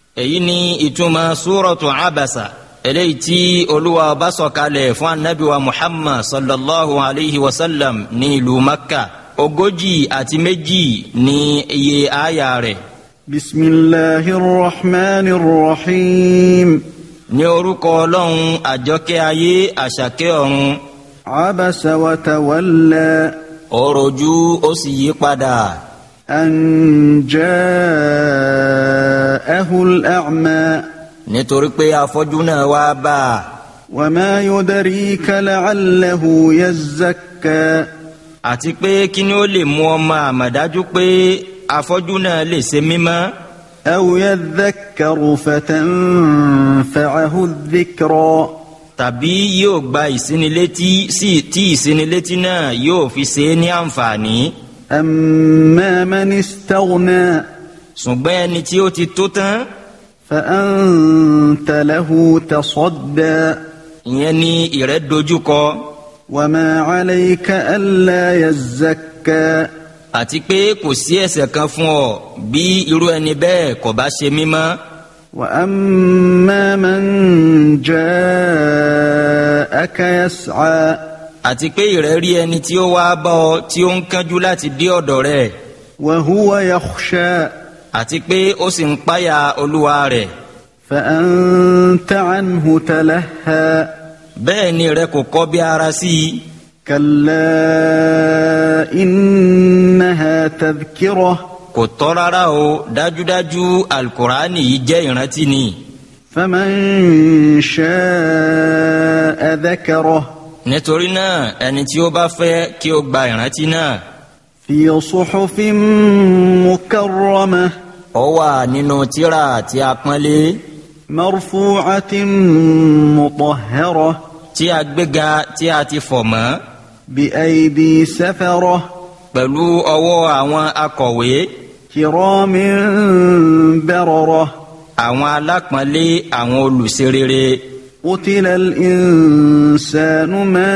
èyí ni ìtumọ̀ súrọ̀tù abasa eléyìí tí olúwa bá sọ̀kalẹ̀ fún anabi wa muhammad sallallahu alayhi wa sallam ní ìlú makka ogójì àti méjì ní iye àyà rẹ̀. بسم الله الرحمن الرحيم ní orúkọ ọlọ́run àjọkẹ́ ayé àṣàkẹ́ ọ̀run عبس وتولى ó rojú ó sì yí padà أن جاءه الأعمى nítorí pé afọ́jú náà wá bá a وما يدريك لعله يزكى àti pé kí ni ó lè mú ọmọ àmọ̀dájú pé afọ́jú náà lè ṣe mímọ́ أو يذكر فتنفعه الذكرى tàbí yóò gba ìsinilétí sí tí ìsinilétí náà yóò fi ṣe é ní àǹfààní أما من استغنى ṣùgbọ́n ẹni tí ó ti tó tán فأنت له تصدى ìyẹn ni ìrẹ́ dojúkọ وما عليك ألا يزكى àti pé kò sí ẹ̀ṣẹ̀ kan fún ọ bí irú ẹni bẹ́ẹ̀ kò bá ṣe mímọ́ وأما من جاءك يسعى àti pé ìrẹ́ rí ẹni tí ó wá bá ọ tí ó ń kánjú láti dé ọ̀dọ̀ rẹ̀ وهو يخشى àti pé ó sì ń páyà olúwa rẹ̀ فأنت عنه تلهى bẹ́ẹ̀ ni rẹ kò kọ́ bí ara sí i كلا إنها تذكرة kò tọ́ rárá o dájúdájú alukur'ani yìí jẹ́ ìrántí ni فمن شاء ذكره nítorí náà ẹni tí ó bá fẹ́ kí ó gba ìrántí náà في صحف مكرمة ó wà nínú tírà tí a pọ́nlé مرفوعة مطهرة tí a gbéga tí a ti fọ̀ mọ́ بأيدي سفرة pẹ̀lú ọwọ́ àwọn akọ̀wé كرام بررة àwọn alápọ̀nlé àwọn olùṣerere قتل الإنسان ما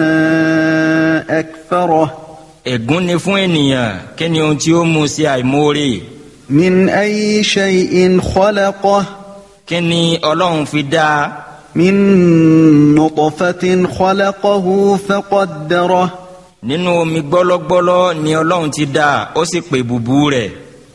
أكفره ègún ni fún ènìyàn kí ni ohun tí ó mú sí àìmoore من أي شيء خلقه kí ni ọlọ́run fi dá a من نطفة خلقه فقدره nínú omi gbọ́lọ́gbọ́lọ́ ni ọlọ́run ti dá a ó sì pè bùbú rẹ̀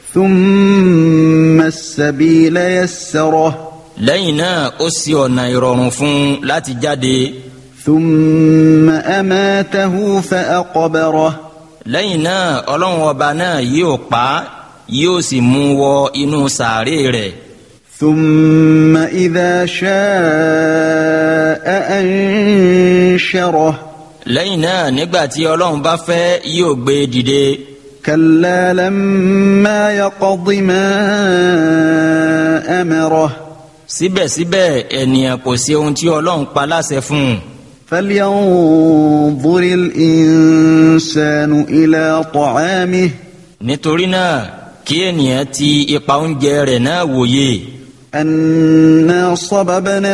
ثم السبيل يسره lẹ́yìn náà ó ṣí ọ̀nà ìrọ̀rùn fún un láti jáde ثم أماته فأقبره lẹ́yìn náà ọlọ́run ọba náà yóò pa á yóò sì mú un wọ inú sàárè rẹ̀ ثم إذا شاء أنشره lẹ́yìn náà nígbà tí ọlọ́run bá fẹ́ yóò gbé e dìde كلا لما يقض ما أمره síbẹ̀síbẹ̀ ènìyàn kò sí ohun tí ọlọ́run pa láṣẹ fún un فلينظر الإنسان إلى طعامه nítorí náà kí ènìyàn ti ipa oúnjẹ rẹ̀ náà wòye أنا صببنا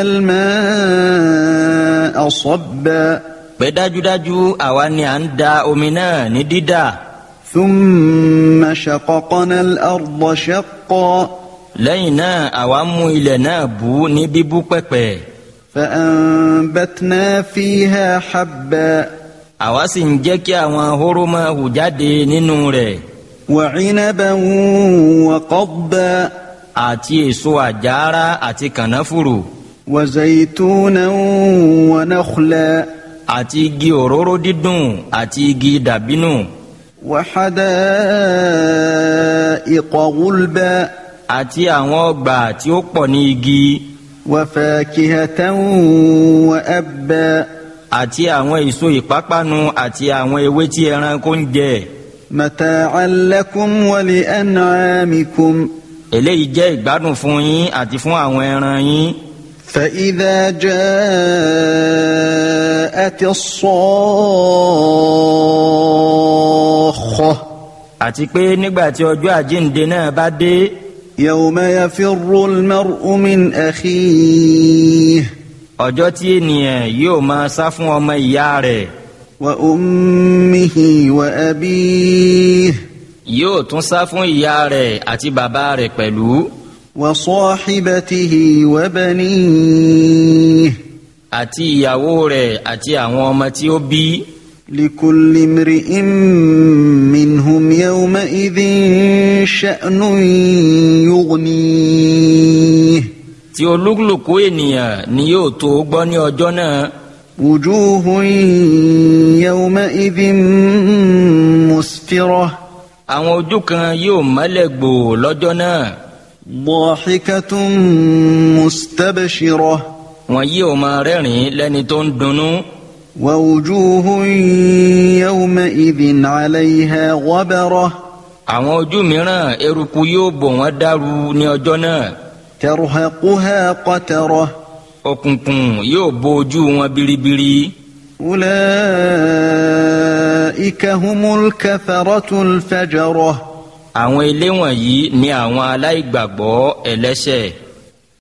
الماء صبا pé dájúdájú àwa ni à ń da omi náà ní dídà ثم شققنا الأرض شقا lẹ́yìn náà àwa mú ilẹ̀ náà bú ní bíbú pẹ̀pẹ̀ فأنبتنا فيها حبا àwa sì ń jẹ́ kí àwọn hóró máa hù jáde nínú rẹ̀ وعنبا وقضبا àti èso àjàrà àti kànáfùrù وزيتونا ونخلا àti igi òróró dídùn àti igi dàbínù وحدائق غلبا àti àwọn ọgbà tí ó pọ̀ ní igi وفاكهة وأبا àti àwọn èso ìpápánu àti àwọn ewé tí ẹranko ń jẹ متاعا لكم ولأنعامكم eléyìí jẹ́ ìgbádùn fún yín àti fún àwọn ẹran yín فإذا جاءت الصاخة àti pé nígbà tí ọjọ́ àjíǹde náà bá dé يوم يفر المرء من أخيه ọjọ́ tí ènìyàn yóò máa sá fún ọmọ ìyá rẹ̀ وأمه وأبيه yóò tún sá fún ìyá rẹ̀ àti bàbá rẹ̀ pẹ̀lú وصاحبته وبنيه àti ìyàwó rẹ̀ àti àwọn ọmọ tí ó bí لكل امرئ منهم يومئذ شأن يغنيه tí olúkúlùkù ènìyàn ni yóò tó gbọ́ ní ọjọ́ náà وجوه يومئذ مسفرة àwọn ojú kan yóò mọ́lẹ̀ gbòò lọ́jọ́ náà ضاحكة مستبشرة wọn yóò máa rẹ́rìn-ín lẹ́ni tó ń dunnú ووجوه يومئذ عليها غبرة àwọn ojú mìíràn eruku yóò bò wọ́n dàrú ní ọjọ́ náà ترهقها قترة òkùnkùn yóò bo ojú wọn biribiri أولئك هم الكفرة الفجرة àwọn ilé wọ̀nyí ni àwọn aláìgbàgbọ́ ẹlẹ́ṣẹ̀